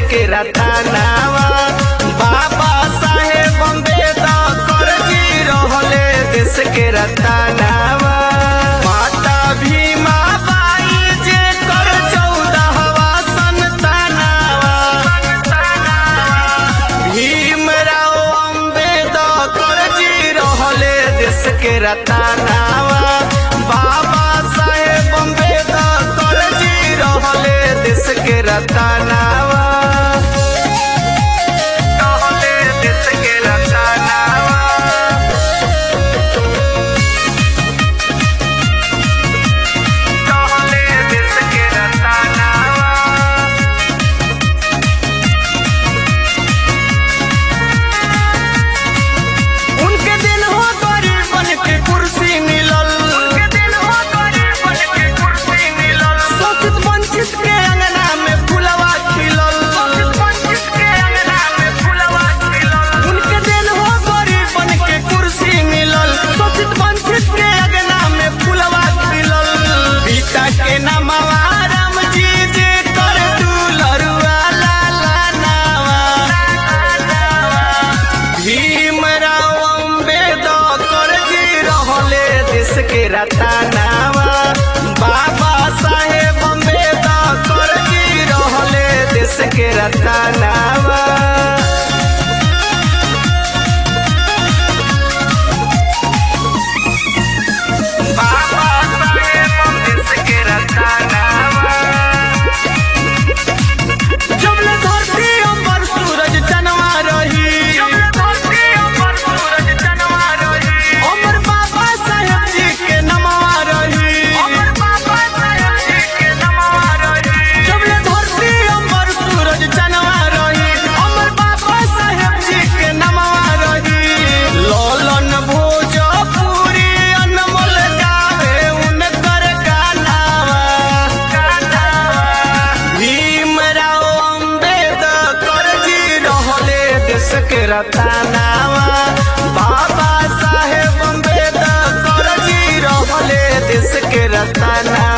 के रतनावा बाबा साहेब अम्बेडकर जी रहले देश के रतनावा माता भीमा बाई जे कर चौदहवा संतानावा भीमराव अम्बेडकर जी रहले देश के रतनावा बाबा साहेब अम्बेडकर जी रहले देश के रतनावा रहले देश के रतनावा रहले देश के रतनावा उनके दिन हो गरीब बन के कुर्सी मिलल उनके दिन हो गरीब बन के कुर्सी मिलल शोषित वंचित के अंगना में फुलवा खिलल शोषित वंचित के अंगना में फुलवा खिलल उनके दिन हो गरीब बन के कुर्सी मिलल शोषित वंचित के अंगना में फुलवा खिलल पिता के नामवा राम जी जे कर दुलरुआ लाला नावा भीमराव अम्बेडकर जी रहले देश के रतनावा बाबा साहेब अम्बेडकर जी रहले देश के रतनावा बाबा साहेब देश के रतनावा जबले धरती अमर सूरज चनवा रही जबले धरती अमर सूरज चनवा रही अमर बाबा साहेब जी के नमवा रही अमर बाबा साहेब जी के नमवा रही जबले धरती अमर सूरज चनवा रही अमर बाबा साहेब जी के नमवा रही लोलन भोजपुरी अनमोल गावे उनकर गानावा भीमराव अम्बेडकर जी रहले देश के रतनावा बाबा साहेब अम्बेडकर जी रहले देश के रतनावा